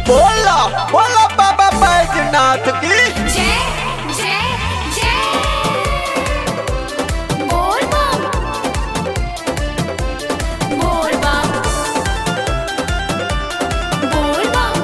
बोला बोला बाबा बैजनाथ की जय जय जय बोल बम बोल बम बोल बम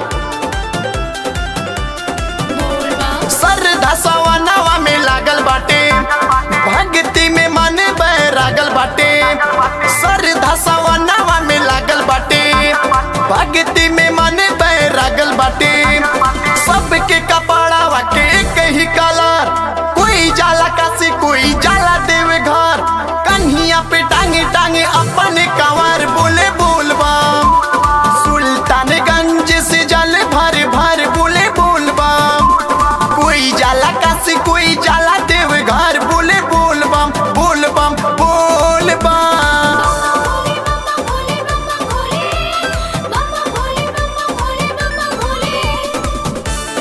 बोल बम श्रद्धा सवनावा में लागल बाटे भक्ति में मन बैरागल बाटे श्रद्धा सवनावा में लागल बाटे भक्ति में मन बैरागल बाटे सबके कपड़ावा के एक ही कलर कोई जाला काशी कोई जाला देव घर कन्हिया पे टांगे टांगे अपने कंवर बोले बोल बम सुल्तानगंज से जल भर भर बोले बोल बम कोई जाला काशी कोई जाला देव घर बोले बोल बम बोल बम बोल बम भोले बम भोले बम भोले बम भोले बम भोले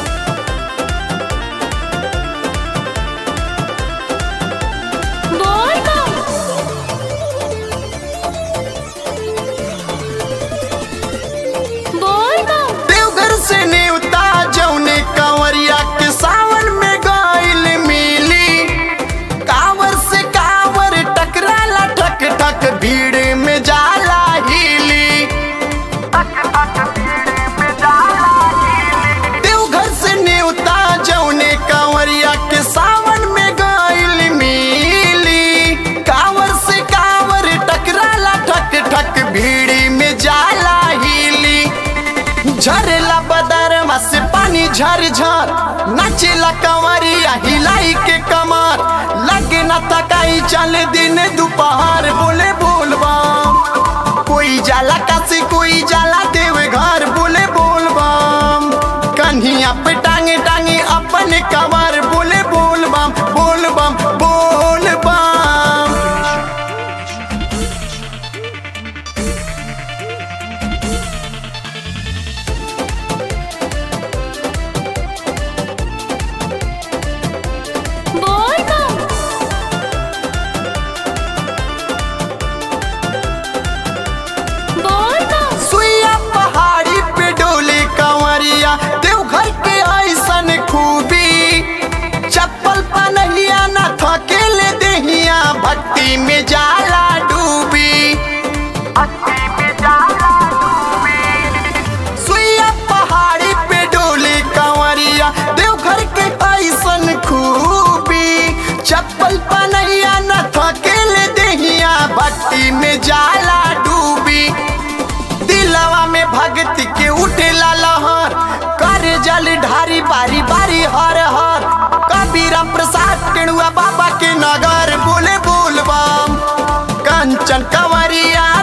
बोल बम बोल बम देवघर से नेवता जौने कंवरिया के सावन में गइल मिली कांवर से कांवर टकराला ठक ठक भीड़ में जाला हिली देवघर से नेवता जौने कंवरिया के सावन में गइल मिली कांवर से कांवर टकराला ठक ठक भीड़ में जाला हिली झरला बदरमा से पानी झर झर नाचेला कंवरिया हिलाई के कमर लगे न तकाई चल दिन दोपहर बोले बोलबा कोई जाला काशी कोई जाला देव घर बोले बोलबम कन्हिया पे टांगे टांगे अपने कमर बोले बोलबम बोलबम बोलबम बोल बम बोल बम सुइया पहाड़ी पे डोले कंवरिया देवघर के ऐसन खूबी चप्पल पनहिया न थकेले देहिया भक्ति में जाला डूबी सुइया पहाड़ी पे डोले कंवरिया देवघर के ऐसन खूबी चप्पल पनहिया न थकेले देहिया भक्ति में जाला डूबी दिलवा में भक्ति के उठेला लहर कर जल ढारी बारी बारी हर हर कबीरा प्रसाद टेणुआ बाबा के नगर बोले बोल बम कंचन कंवरिया